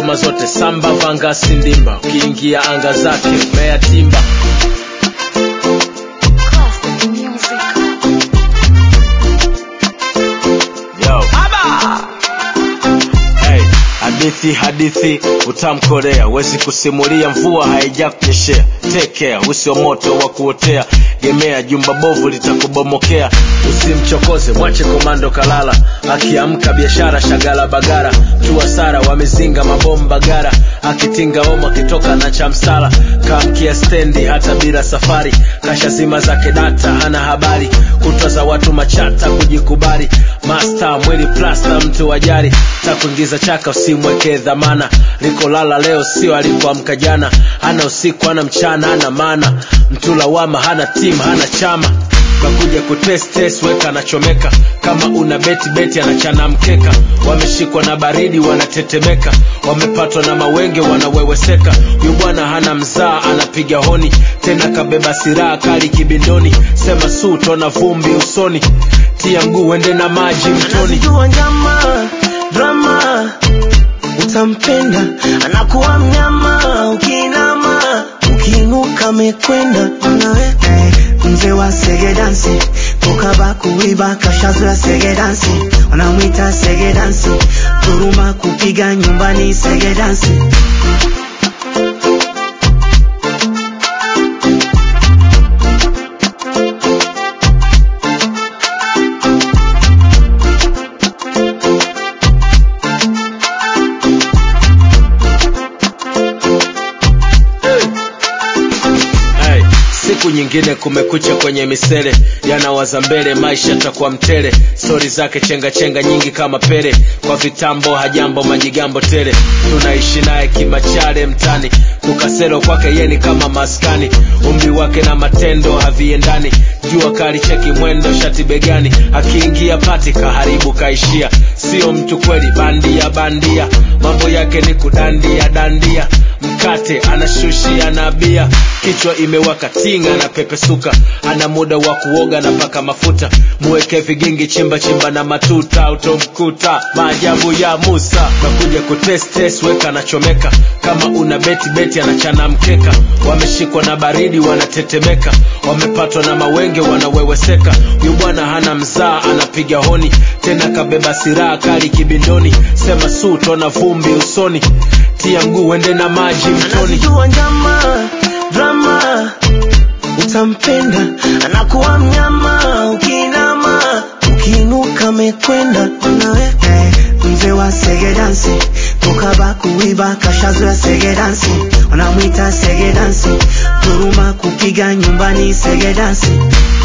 ngoma zote samba vanga sindimba ukiingia anga zake mea timba Classic music. Yo. Hey, hadithi hadithi utamkorea wezi kusimulia mvua haija kunyeshea tekea usio moto wa kuotea gemea jumba bovu litakubomokea usimchokoze mwache komando kalala akiamka biashara shagala bagara tua sara wamezinga mabomba gara akitinga omo akitoka na chamsala kamkia stendi hata bila safari kasha zima zake data hana habari kutwa za watu machata kujikubali masta mwili plasta mtu wajari takuingiza chaka usimwekee dhamana likolala leo sio alikuamka jana hana usiku hana mchana hana mana mtu lawama hana tim hana chama kakuja kutestes weka anachomeka kama una beti beti anachana mkeka wameshikwa na baridi wanatetemeka wamepatwa na mawenge wanaweweseka yu bwana hana mzaa anapiga honi tena kabeba siraha kali kibindoni sema su tona vumbi usoni tia mguu ende na maji mtoni anazijua njama drama utampenda anakuwa mnyama ukiinama ukiinuka mekwenda nawe eh, mzee wa sege dansi toka bakuiba kashazoya sege dansi wanamwita sege dansi turuma kupiga nyumbani sege dansi hey, siku nyingine kumekucha kwenye misele yanawaza mbele maisha takuwa mtele stori zake chenga chenga nyingi kama pele kwa vitambo hajambo majigambo tele tunaishi naye kimachale mtani tukaselo kwake yeni kama maskani umri wake na matendo haviendani jua kali cheki mwendo shati begani akiingia pati kaharibu kaishia sio mtu kweli bandia bandia mambo yake ni kudandia dandia mkate anashushia na bia kichwa imewaka tinga na pepesuka ana muda wa kuoga na paka mafuta muweke vigingi chimba chimba na matuta utomkuta maajabu ya musa nakuja kutestes weka anachomeka kama una beti beti anachana mkeka wameshikwa na baridi wanatetemeka wamepatwa na mawenge wanaweweseka yu bwana hana mzaa anapiga honi tena kabeba siraha kali kibindoni sema su tona vumbi usoni tia mguu ende na maji mtoni anazijua njama drama utampenda anakuwa mnyama ukiinama ukiinuka mekwenda nawe eh, mzee wa sege dansi toka bakuiba kashazoya sege dansi wanamwita sege dansi turuma kupiga nyumbani sege dansi